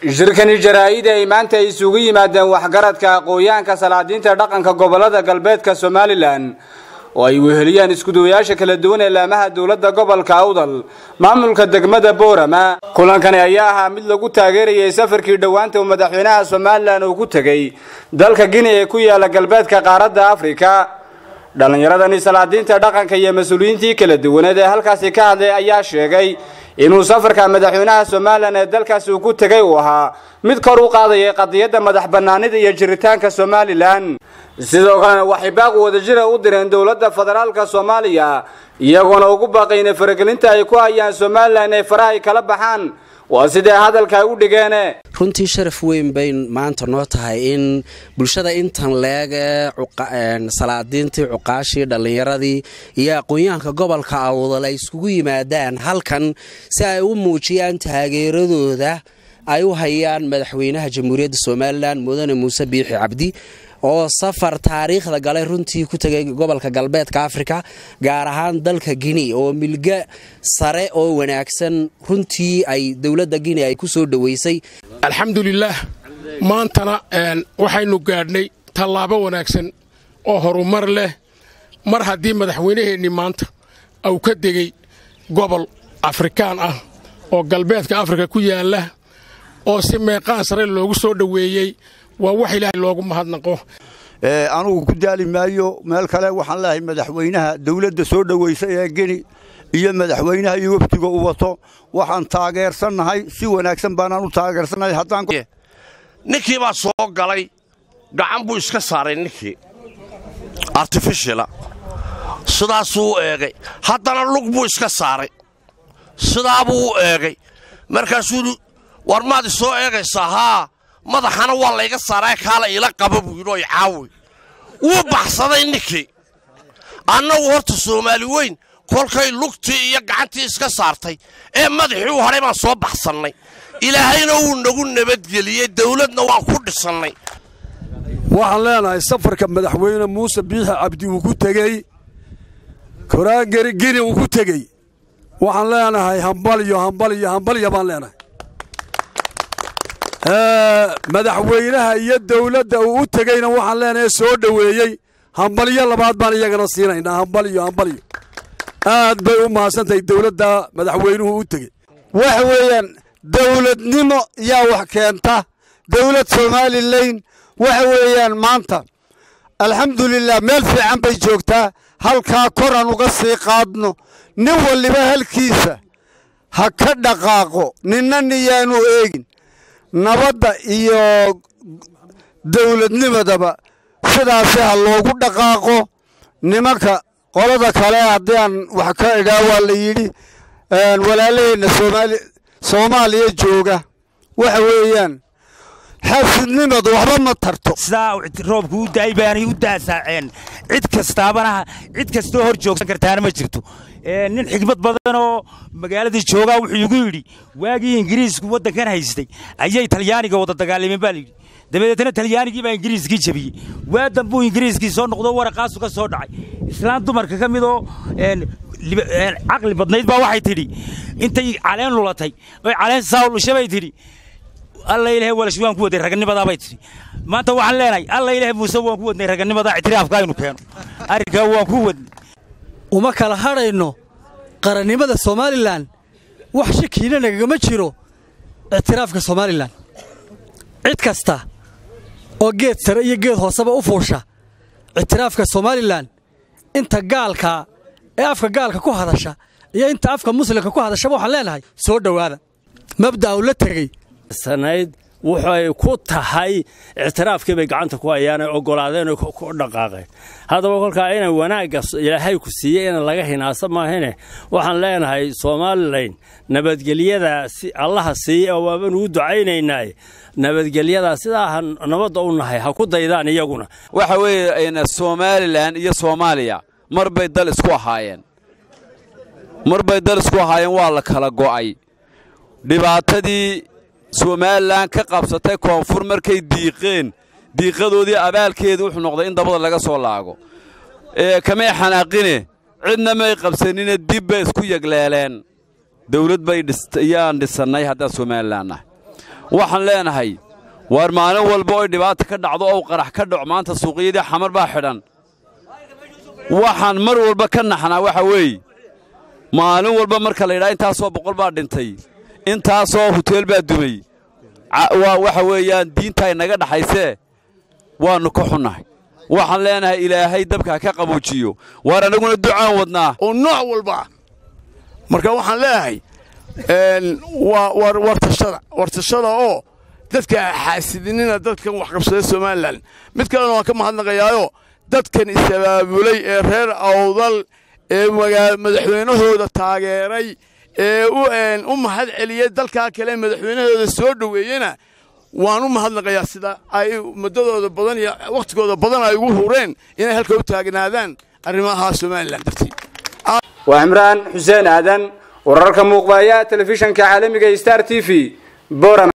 shirkani jaraa'id ay maanta isugu yimaadeen waxgaradka aqoon-yahanka salaadiinta dhaqanka gobolada galbeedka somalilan oo ay weheliyaan iskuduwayaasha kala duwan ee laamaha dowladda gobolka awdal maamulka degmada boorama kulankani ayaa ahaa mid lagu taageerayay safarkii dhowaanta uu madaxweynaha somalilan uu ku tegey dalka gini ee ku yaala galbeedka qaaradda afrika dhallinyaradani salaadiinta dhaqanka iyo mas-uuliyiintii kala duwaneed ee halkaasi ka hadlay ayaa sheegay inuu safarka madaxweynaha somalilan ee dalkaasi uu ku tegay uu ahaa mid kor u qaadayay qadiyadda madax bannaanida iyo jiritaanka somalilan sidoo kalena waxay baaq wadajira u direen dowladda federaalka soomaaliya iyagoona ugu baaqayna faragelinta ay ku hayaan somalilan ee faraha ay kala baxaan waa sidee hadalka ay u dhigeene runtii sharaf weyn bay maanta noo tahay in bulshada intan leege salaadiintii cuqaashii dhallinyaradii iyo aqoon-yahanka gobolka awdal ay iskugu yimaadaan halkan si ay u muujiyaan taageeradooda ay u hayaan madaxweynaha jamhuuriyadda somalilan mudane muuse biixi cabdi oo safar taariikhda galay runtii ku tegay gobolka galbeedka afrika gaar ahaan dalka guinea oo milga sare oo wanaagsan runtii ay dowladda guinea ay ku soo dhoweysay alxamdulilaah maantana waxaynu gaadhnay tallaabo wanaagsan oo horumar leh mar haddii madaxweynaheennii maanta uu ka degey gobol afrikaan ah oo galbeedka afrika ku yaalla oo si meeqaan sare loogu soo dhoweeyey waa wax ilaahay loogu mahadnaqo anugu ku daali maayo meel kale waxaan leehay madaxweynaha dawladda soo dhowaysay ee geni iyo madaxweynaha iyo wafdiga u wato waxaan taageersannahay si wanaagsan baanaan u taageersannahay haddaan ninkii baa soo galay gacan buu iska saaray ninkii artifishila sidaasuu u eegay haddana lug buu iska saaray sidaabuu u eegay markaasuu war maad isoo eegaysaa haa madaxana waa layga saaraa kaala iila qaba buu yidhi oy caawi wuu baxsaday ninkii annagu horta soomaali weyn kolkay lugtii iyo gacantii iska saartay ee madaxii u hadhay baan soo baxsannay ilaahayna wuu nagu nabadgeliyey dawladna waan ku dhisannay waxaan leenahay safarka madaxweyne muuse biixi cabdi uu ku tegey koraangeri gini uu ku tegey waxaan leenahay hambalyo hambalyo hambalya baan leenahay madaxweynaha iyo dawladda uu u tegeyna waxaan leenahay soo dhoweeyey hambalyo labaad baan iyagana siinaynaa hambalyo hambalyo aad bay u mahadsantahay dawladda madaxweynuhu u tegey waxa weeyaan dawladnimo yaa wax keenta dawlad somalilan waxa weeyaan maanta alxamdulilah meel fiican bay joogtaa halkaa kor aan uga sii qaadno nin waliba halkiisa ha ka dhaqaaqo ninna niyaanu eegin nabadda iyo dawladnimadaba sidaasi ha loogu dhaqaaqo nimanka qolada kale haddii aan wax ka idhaa waa la yidhi walaalaheenna soomaaliya jooga waxa weeyaan xaasidnimadu waxba ma tarto sidaa roobku u daay baanay u daasaaceen cid kastaabana cid kastoo hor joogsan kartaana ma jirto nin xigmad badan oo magaaladii joogaa wuxuu igu yidhi waagii ingiriisku waddankan haystay ayay talyaaniga wada dagaalameen baa layidhi dabadeetna talyaanigii baa ingiriiskii jabiyey waadan buu ingiriiskii soo noqdo waraqaasu ka soo dhacay islaan dumarka ka midoo caqli badnayd baa waxay tidhi intay caleen lulatay oy caleen saawlusha bay tidhi alla ilahay walash waan ku wadnay raganimadaa bay tidhi maanta waxaan leenahay alla ilahay muuse waan ku wadnay raganimadaa ictiraafka aynu keeno arrinkaa waan ku wadnay uma kala hadhayno qarannimada somalilan wax shakiina nagagama jiro ictiraafka somalilan cid kasta oo geed sare iyo geed hooseba u fuusha ictiraafka somalilan inta gaalka ee afka gaalka ku hadasha iyo inta afka muslimka ku hadashaba waxaan leenahay soo dhowaada mabda' u la tegey sanayd wuxuay ku tahay ictiraafkii bay gacanta ku hayaan ay oggolaadeen oo ku dhaqaaqeen haddaba kolkaa inay wanaagga ilaahay ku siiyey ina laga hinaasa maahine waxaan leenahay somalilan nabadgelyada allaha siiye oo waabanu u ducaynaynaaye nabadgelyadaa sidaa nabadda u nahay ha ku daydaan iyaguna waxa weeye somalilan iyo soomaaliya mar bay dal isku ahaayeen mar bay dal isku ahaayeen waa la kala go'ay dhibaatadii somalilan ka qabsatay koonfur markay diiqeen diiqadoodii abaalkeedu wuxuu noqday in dabada laga soo laago kamay xanaaqine cidna may qabsanine dib bay isku yegleeleen dawlad bay ayaan dhisannay haddaan somalilan nahay waxaan leenahay waar maalin walba oy dhibaata ka dhacdo ow qarax ka dhaco maanta suuqyadii xamar baa xidhan waxaan mar walba ka naxnaa waxa weeye maalin walba marka la yidhaha intaasoo boqol baa dhintay intaasoo huteel baa dumay waxa weeyaan diinta inaga dhaxaysee waannu ka xunnahay waxaan leenahay ilaahay dabka ka qaboojiyo waar annaguna ducaan wadnaa oo nooc walba ah marka waxaan leeyahay wartashada wartashada oo dadka xaasidinina dadkan waxqabsada somalilan mid kalena waan ka mahadnaqayaayo dadkan is-abaabulay ee reer awdal ee madaxweynahooda taageeray ee u mahad celiyey dalkaa kale madaxweynahooda soo dhoweeyena waan u mahadnaqayaa sida ay muddadooda badan iyo wakhtigooda badan ay ugu hureen inay halka u taagnaadaan arrimaha somalilan dartii waa cimraan xuseen aadan wararka muuqbaaya telefishanka caalamiga star t v boram